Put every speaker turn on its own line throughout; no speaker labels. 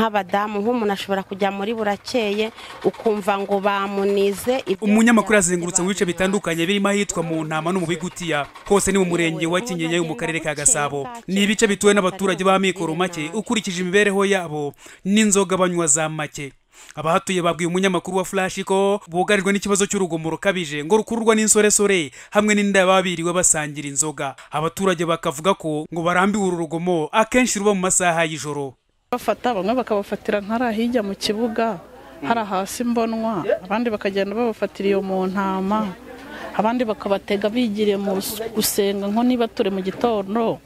nk'abadamu nk'umuntu ashobora kujya muri burakeye ukumva ngo bamunize ibyo
umunyamakuru yazengurutse mu bice bitandukanye birimo ahitwa mu ntama no mu bigutiya hose ni mu murenge wa kinyinya mu karere ka gasabo ni ibice bituwe n'abaturage b'amikoro make ukurikije imibereho yabo n'inzoga banywa za make abahatuye babwiye umunyamakuru wa flash ko bugarijwe n'ikibazo cy'urugomo rukabije ngo rukururwa n'insoresore hamwe n'inda babiriwe basangira inzoga abaturage bakavuga ko ngo barambiwe uru rugomo akenshi ruba mu masaha y'ijoro
bafata bamwe bakabafatira ntara hirya mu kibuga hari hasi mbonwa abandi bakagenda babafatira iyo mu ntama abandi bakabatega bigiriye mu gusenga nko niba turi mu gitondo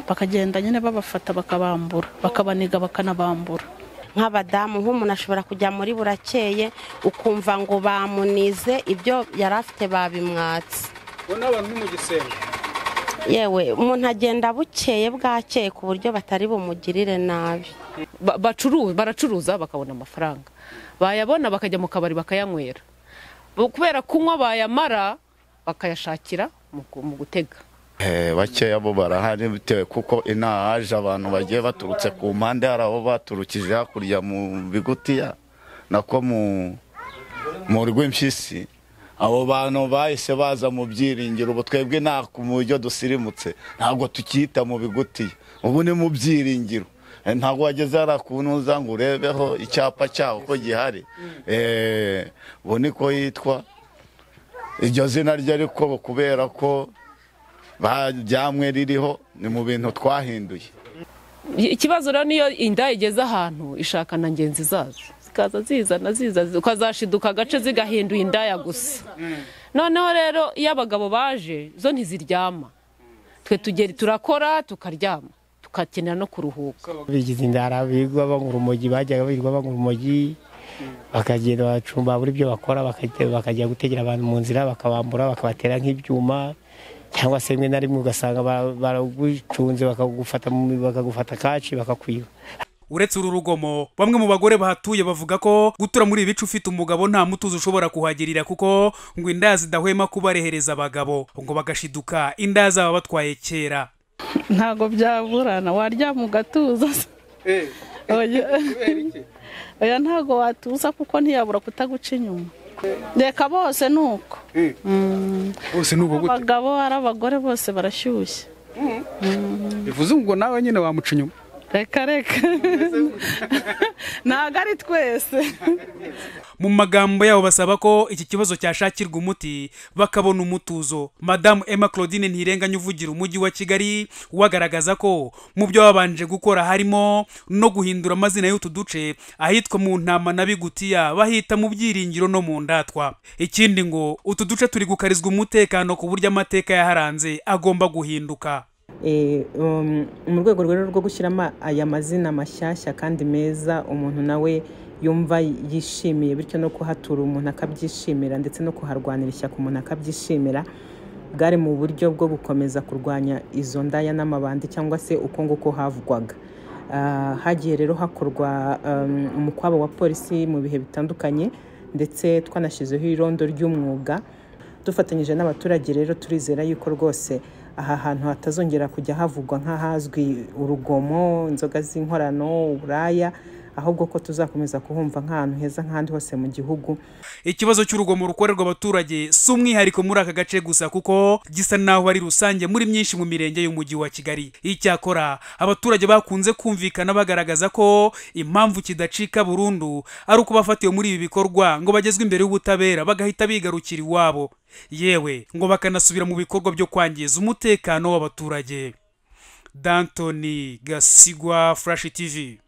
bakagenda nyine babafata bakabambura bakabaniga bakanabambura
nk'abadamu nk'umuntu ashobora kujya muri burakeye ukumva ngo bamunize ibyo yari afite babimwatse
ubona abantu ni mu gisenge
yewe umuntu agenda bukeye bwakeye ku buryo batari bumugirire nabi
baracuruza bakabona amafaranga bayabona bakajya mu kabari bakayanywera kubera kunywa bayamara bakayashakira mu gutega
bakeya bo barahari bitewe kuko inaha haje abantu bagiye baturutse ku mpande hari abo baturukije hakurya mu bigutiya nako mu rw'impyisi abo bantu bahise baza mu byiringiro ubu twebwe nta ku buryo dusirimutse ntabwo tukiyita mu bigutiya ubu ni mu byiringiro ntabwo wageze hariya ku ntuza ngo urebeho icyapa cyaho ko gihari ubu niko yitwa iryo zina rye ariko kubera ko byamwe ririho ni mu bintu twahinduye
ikibazo rero niyo inda igeze ahantu ishaka na ngenzi zazo zikaza zizana ziza ukazashiduka agace zigahinduye indaya gusa noneho rero iyo abagabo baje zo ntiziryama twe tugeri turakora tukaryama tugakenera no kuruhuka
bigize indara bigwa bangura umujyi bajyaga birirwa bangura umujyi bakagenda bacumba buri byo bakora bakajya gutegera abantu mu nzira bakabambura bakabatera nk'ibyuma cyangwa se rimwe na rimwe ugasanga baragucunze bakagufata kaci bakakwiba
uretse uru rugomo bamwe mu bagore bahatuye bavuga ko gutura muri ibice ufite umugabo nta mutuzo ushobora kuhagirira kuko ngo inda zidahwema kubarehereza abagabo ngo bagashiduka inda zaba batwaye kera
ntabwo byaburana waryama ugatuza oya ntabwo watuza kuko ntiyabura kutaguca inyuma reka bose ni uko
bose ni uko gute
abagabo ari abagore bose barashyushye
bivuze ngo nawe nyine wamuca inyuma
reka reka ntabwo ari twese
mu magambo yabo basaba ko iki kibazo cyashakirwa umuti bakabona umutuzo madamu emma claudine ntirenganya uvugira umujyi wa kigali wagaragaza ko mu byo babanje gukora harimo no guhindura amazina y'utu duce ahitwa mu ntama na bigutiya bahita mu byiringiro no mu ndatwa ikindi ngo utu duce turi gukarizwa umutekano ku buryo amateka yaharanze agomba guhinduka
mu rwego rero rwo gushyiramo aya mazina mashyashya kandi meza umuntu nawe yumva yishimiye bityo no kuhatura umuntu akabyishimira ndetse no kuharwanira ishyaka umuntu akabyishimira bwari mu buryo bwo gukomeza kurwanya izo ndaya n'amabandi cyangwa se uko nguko havugwaga hagiye rero hakorwa umukwabo wa polisi mu bihe bitandukanye ndetse twanashyizeho irondo ry'umwuga dufatanyije n'abaturage rero turizera yuko rwose aha hantu hatazongera kujya havugwa nk'ahazwi urugomo inzoga z'inkorano uburaya ahubwo ko tuzakomeza kuhumva nk'ahantu heza nk'ahandi hose mu gihugu
ikibazo cy'urugomo rukorerwa abaturage si umwihariko muri aka gace gusa kuko gisa naho ari rusange muri myinshi mu mirenge y'umujyi wa kigali icyakora abaturage bakunze kumvikana bagaragaza ko impamvu kidacika burundu ari uko bafatiwe muri ibi bikorwa ngo bagezwe imbere y'ubutabera bagahita bigarukira iwabo yewe ngo bakanasubira mu bikorwa byo kwangiza umutekano w'abaturage dantoni gasigwa furashi tivi